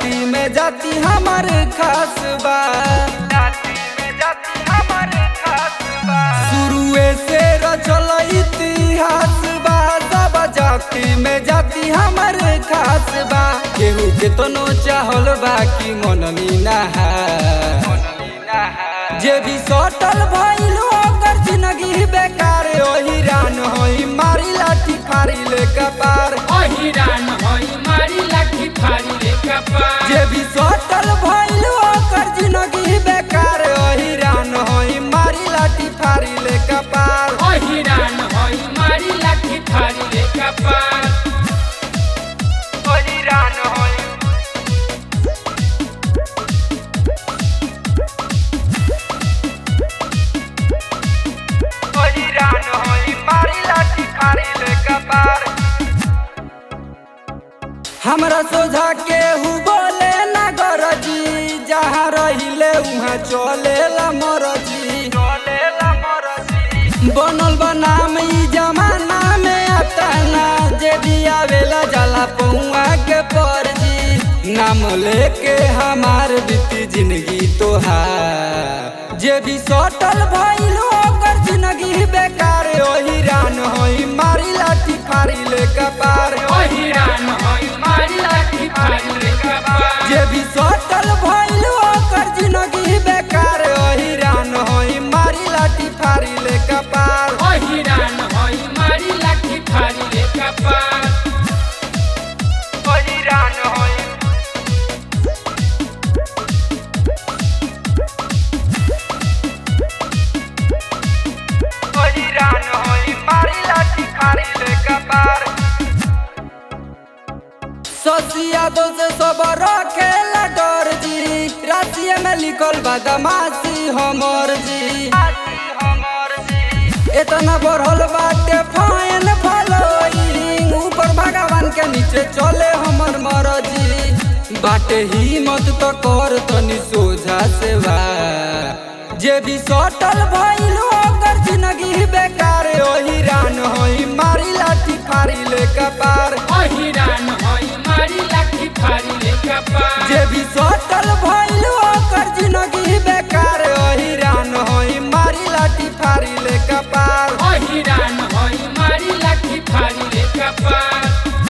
जाति में जाति हमार खास बा जाति में जाति हमार खास बा शुरुए से रचल इतिहास बा सब जाति में जाति हमार खास बा केहू केतनो चाहल बा कि मननी नहा जे भी सटल भइल ओकर जिंदगी बेकार ओही रान होई मारी लाठी फारी ले कपार अहिरान हई मारी लाठी फाड़ी ले कपार जे भी सटल भइल ओकर जिंदगी बेकार ओही रान होई मारी लाठी फारी ले कपार अहिरान हई मारी लाठी फाड़ी ले कपार ओही रान होई ओही रान होई मारी लाठी फारी ले कपार हमरा सोझा केहू बोले ना गरजी जहाँ रहिले उहाँ चलेला मरजी बनल बनाम ई जमाना में अताना जे भी आवेला जाला पौआ के परजी नाम लेके हमार बीती जिंदगी तोहार जे भी सटल भइल ओकर जिंदगी बेकार ओही रान होई मारी लाठी फारी ले कपार अहिरान हई मारी लाठी फाड़ी ले कपार जे भी सटल भइल ओकर जिंदगी बेकार ओही रान होई मारी लाठी फारी ले कपार अहिरान हई मारी लाठी फाड़ी ले कपार ओही रान होई ओही रान होई मारी लाठी फारी ले कपार ससिया दो से सब रखेला डर जी रातिया में लिखल बदमाशी हमर जी इतना बढ़ल बाटे फाइन फॉलोइंग ऊपर भगवान के नीचे चले हमर मरजी बाटे हिम्मत तो कर तनी सोझा सेवा जे भी सटल भइल ओकर जिंदगी बेकार ओही रान होई मारी लाठी फारी ले कपार अहिरान हई मारी लाठी फाड़ी ले कपार जे भी सटल भइल ओकर जिंदगी बेकार ओही रान होई मारी लाठी फारी ले कपार अहिरान हई